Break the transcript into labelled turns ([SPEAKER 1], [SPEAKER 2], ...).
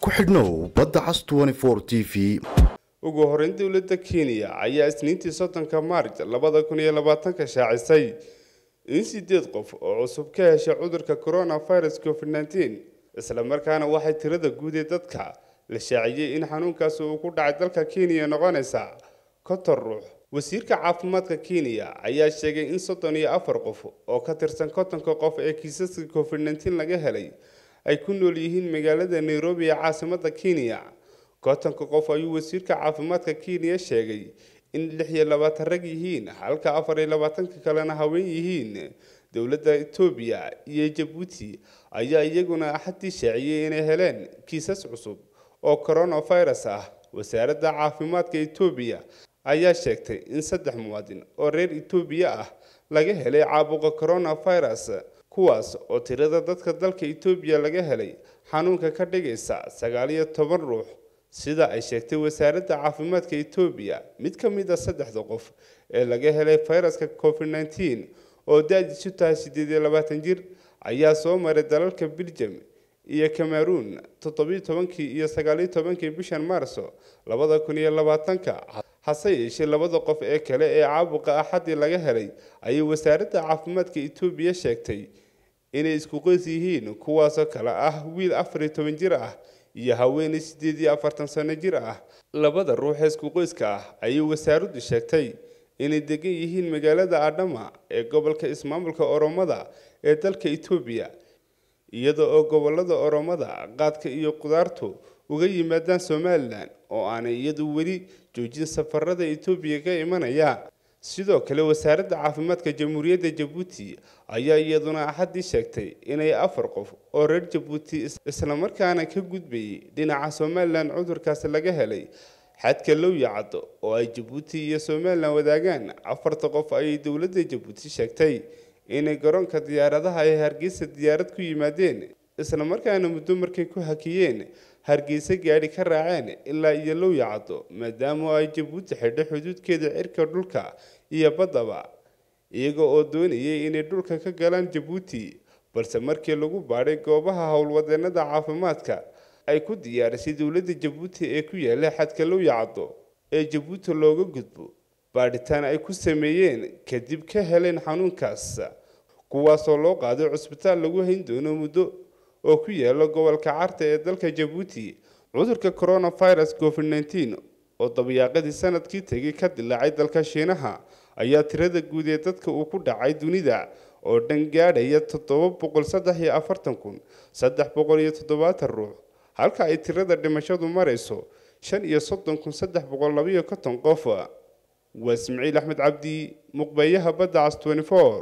[SPEAKER 1] ku xidhnow badda cas t v
[SPEAKER 2] ugu horeyn dowladda kenya ayaa isniintii soddonka maarj labada kun iyo labaatanka shaacisay in sideed qof oo cusub ka heshay cudurka coronavirus covid nneteen isla markaana waxay tirada guud ee dadka la shaaciyey in xanuunkaasi uu ku dhacay dalka kenya noqonaysa konton ruux wasiirka caafimaadka kenya ayaa sheegay in soddon iyo afar qof oo ka tirsan kontonka qof ee kiisaska covid nneteen laga helay ay ku nool yihiin magaalada nairobi ee caasimada kenya kontonka qof ayuu wasiirka caafimaadka kenya sheegay in lix iyo labaatan rag yihiin halka afar iyo labaatanka kalena haween yihiin dowladda etoobiya iyo jabuuti ayaa iyaguna axadii shaaciyey inay heleen kiisas cusub oo coronavirus ah wasaaradda caafimaadka etoobiya ayaa sheegtay in saddex muwaadin oo reer etoobiya ah laga helay caabuqa coronavirus kuwaas oo tirada dadka dalka etoobiya laga helay xanuunka ka dhigaysa sagaal iyo toban ruux sida ay sheegtay wasaaradda caafimaadka etoobiya mid ka mid a saddexda qof ee laga helay fayraska covid nneteen oo da-diisu tahay siddeed iyo labaatan jir ayaa soo maray dalalka belgium iyo cameroon toddobiyo tobankii iyo sagaaliyo tobankii bishan maarso labada kun iyo labaatanka hase yeeshee labada qof ee kale ee caabuqa axadii laga helay ayay wasaaradda caafimaadka etoobiya sheegtay inay isku qoys yihiin kuwaasoo kale ah wiil afar iyo toban jir ah iyo haweeney siddeed iyo afartan sano jir ah labada ruux ee isku qoyska ah ayay wasaaraddu sheegtay inay degan yihiin magaalada adhama ee gobolka ismaamulka oromada ee dalka etoobiya iyada oo gobolada oromada qaadka iyo qudaartu uga yimaadaan somalilan oo aanay iyadu weli joojin safarada etoobiya ka imanaya sidoo kale wasaaradda caafimaadka jamhuuriyadda jabuuti ayaa iyaduna axadii sheegtay inay afar qof oo reer jabuuti islamarkaana ka gudbayay dhinaca somalilan cudurkaasi laga helay xadka lowya caddo oo ay jabuuti iyo somalilan wadaagaan afarta qof ayay dowladda jabuuti sheegtay inay garoonka diyaaradaha ay hargeysa diyaarad ku yimaadeen islamarkaana muddo markay ku hakiyeen hargeysa gaadhi ka raaceen ilaa iyo lowya caddo maadaama ay jabuuti xidho xuduudkeeda cirka dhulka iyo baddaba iyaga oo doonayay inay dhulka ka galaan jabuuti balse markii lagu baadhay goobaha howlwadeenada caafimaadka ay ku diyaarisay dowladda jabuuti ee ku yaala xadka lowya caddo ee jabuuti looga gudbo baadhitaan ay ku sameeyeen kadib ka heleen xanuunkaas kuwaasoo loo qaaday cusbitaal lagu hayn doono muddo oo ku yaala gobolka carta ee dalka jabuuti cudurka coronavirus covid nneteen oo dabyaaqadii sanadkii tegay ka dilaacay dalka shiinaha ayaa tirada guud ee dadka uu ku dhacay dunida oo dhan gaadhaya toddoba boqol saddex iyo afartan kun saddex boqol iyo toddobaatan ruux halka ay tirada dhimashadu marayso shan iyo soddon kun saddex boqol labayo konton qof waa ismaciil axmed cabdi muqbeyaha badda cas twenty four